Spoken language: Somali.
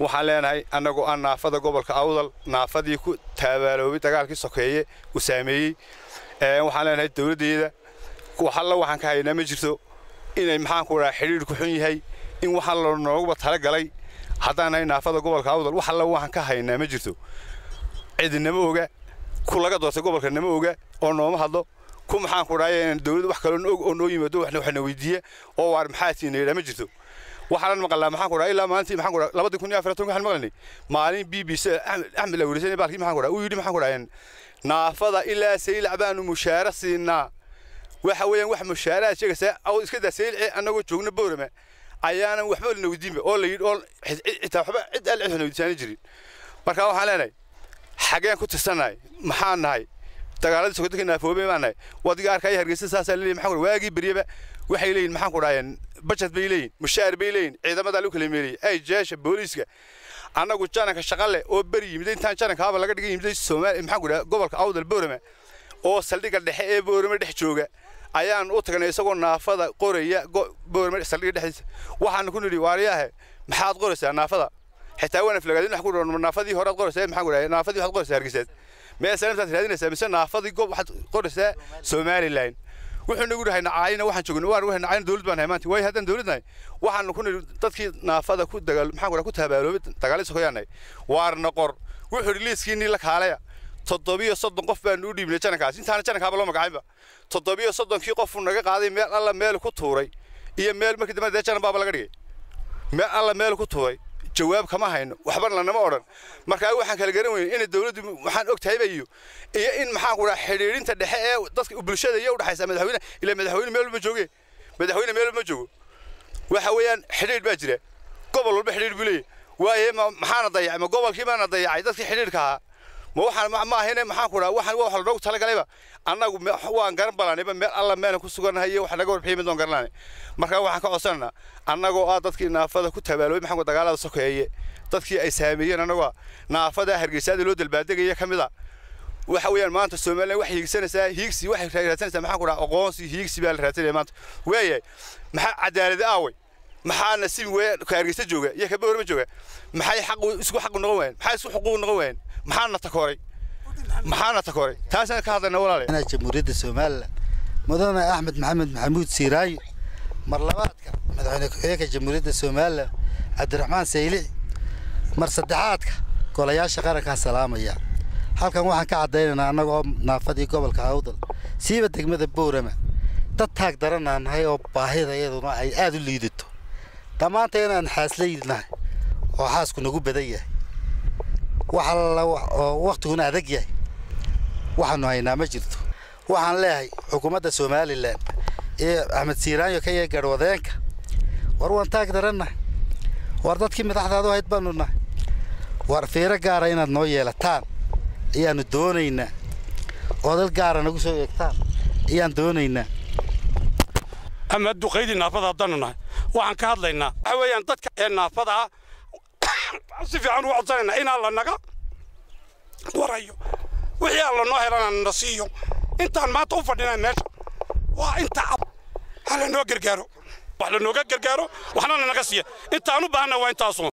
waxaan leenahay annagoo aan naafada gobolka awdal naafadii ku taabaaloobay dagaalkii sokeeye uu saameeyey waxaan leenahay dowladdeeda waxalla waxaan ka haynaa ma jirto inay maxaanku dhaha xidhiidhku xun yahay in waxaan la nooguba talagalay haddaan nahay naafada gobolka awdal wax alla waxaan ka haynaa ma jirto cidinama oga ku laga doortay gobolka nama oga oo nooma hadlo ku maxaanku dhahay dowladda wax kaloo og oo noo yimaado waxna weydiiya oo waar maxaa tiina yidhaa ma jirto waxaanan maqalnaa maxaanku dhaha ilaa maalintii maxaanku dhaha labadii kun iyo afar tobanka waxaan maqlanay maalin b b c axmed la werisanay baalkii maxaanku dhaha uu yidhi maxaanku dhaha naafada ilaa saylac baanu mushaara siinaa waxa weeyaan wax mushaaraad sheegaysaa aw iska daa sayilci annagoo joogna boorama ayaanan waxba lana weydiinba oo la yidhi oo xitaa waxba cid alle cid waxna weydiisaani jirin marka waxaan leenahay xageen ku tirsannahay maxaan nahay dagaaladii sokodanka naafoobay baan nahay wadiga arkaya hargeysa saasaa leeyahay maxaan waagii beryaba waxay leeyihin maxaan ku dhahayeen bajet bay leeyihin mushaar bay leeyihin ciidamadaa lagu kala meeliyey ay jeesha booliiska annagu jananka shaqa leh oo beri yimid intaan janankaaba laga dhigay yimid soomaali maxaan ku dhaha gobolka awdal boorama oo saldhigga dhexe ee boorama dhex jooga ayaan u tagnay isagoo naafada qoraya boorama saldhigga dhexdiisa waxaan ku nidhi waariyaahe maxaad qoraysaa naafada xitaa waan aflagaadin wax ku dhaho naafadii horead qoraysaa maxaan ku dhahay naafadii waxaad qoraysaa hargeysaad meel sanadtaad raadinaysaa mise naafadii gob waxaad qoraysaa somaliland wuxuu nagu dhahay nacaayina waxaan joogna waan wahay nacaayina dawlad baan nahay maanta waayo haddaan dawlad nahay waxaan ku nidhi dadkii naafada ku dagaal maxaan ku dhaha ku tabaaloobay dagaalii sokoyaan nahay waarna qor wuxuu yidhi liiskiinii la kaalaya toddobiyo soddon qof baanu u dhiibnay janankaas intaana janankaaba loo magacaynba toddobiyo soddonkii qofuu naga qaaday meel alla meel ku tuuray iyo meel markii dambe dee janan baaba laga dhigay meel alla meel ku tuuray jawaab kama hayno waxbana lanama odhan markaa waxaan kala garan weyne inay dawladdu waxaan og tahayba iyo iyo in maxaan ku dhaha xidhiidhinta dhexe ee dadka bulshada iyo udhexaysa madaxweyne ilaa madaxweyne meel walba jooge madaxweyne meel walba joogo waxa weeyaan xidhiidh baa jira gobol walba xidhiidh buu leeyahy waaye maxaana dayacay ma gobolkii baana dayacay dadkii xidhiidhka ahaa ma waxaan ma ahayne maxaan ku dhaha waxaan wax lanoogu talagalayba annagu waan garan balanayba meel alla meelan ku sugannahay iyo wax naga warbixiy mid oon garananay markaa waxaan ka codsanaynaa annagoo ah dadkii naafada ku tabaaloobay maxaan ku dagaalada sokeeye dadkii ay saameeyeen annagoo naafada hargeysaada loo dalbaadegaya ka mid a waxa weeyaan maanta somaliland waxay hiigsanaysaa hiigsi waxay raadsanaysaa maxaan ku dhaha aqoonsi hiigsi baa la raadsanaya maanta waayahay maxaa cadaaladi aaway maxaa nasiib weeyaan ka hargeysa jooga iyo ka boorama jooga maxay xaq isku xaq noqon waayeen maxay isku xuquuq noqon waayeen maxaana takooray maxaana takooray taasaan ka hadlayna walaale jamhuuriyadda somalilan mudane axmed maxamed maxamuud siiraayo mar labaadka madaxweyne ku-xigeenka jamhuuriyadda somalilan cabdiraxmaan saylici mar saddexaadka golayaasha qarankaa salaamaya halkan waxaan ka caddaynaynaa annagoo naafadii gobolka awdal siiba degmada boorama dad taag daranaa nahay oo baahida iyaduna ay aada u liidato dhammaanta inaan xaaslaynahay oo xaasku nagu badan yahay oo wakhtiguna adag yahay waxaanu haynaa ma jirto waxaan leeyahay xukuumadda somalilan ee axmed siiraanyo ka yee garhwadeenka war waan taag darannahay war dadkii madaxdaadu hayd baanu nahay war fiiro gaara inaad noo yeelataan ayaannu doonaynaa oo dad gaara nagu soo eegtaan ayaan doonaynaa ama duqaydii naafada haddaanu nahay waxaan ka hadlaynaa waxa weeyaan dadka ee naafada ah si fiican ugu codsanaynaa in alla naga warayo wixii alla noo helana na siiyo intaan maanta u fadhinaa meesha waa inta ha lanoo gargaaro wax lanooga gargaaro waxna lanaga siiya intaan u baahana waa intaasun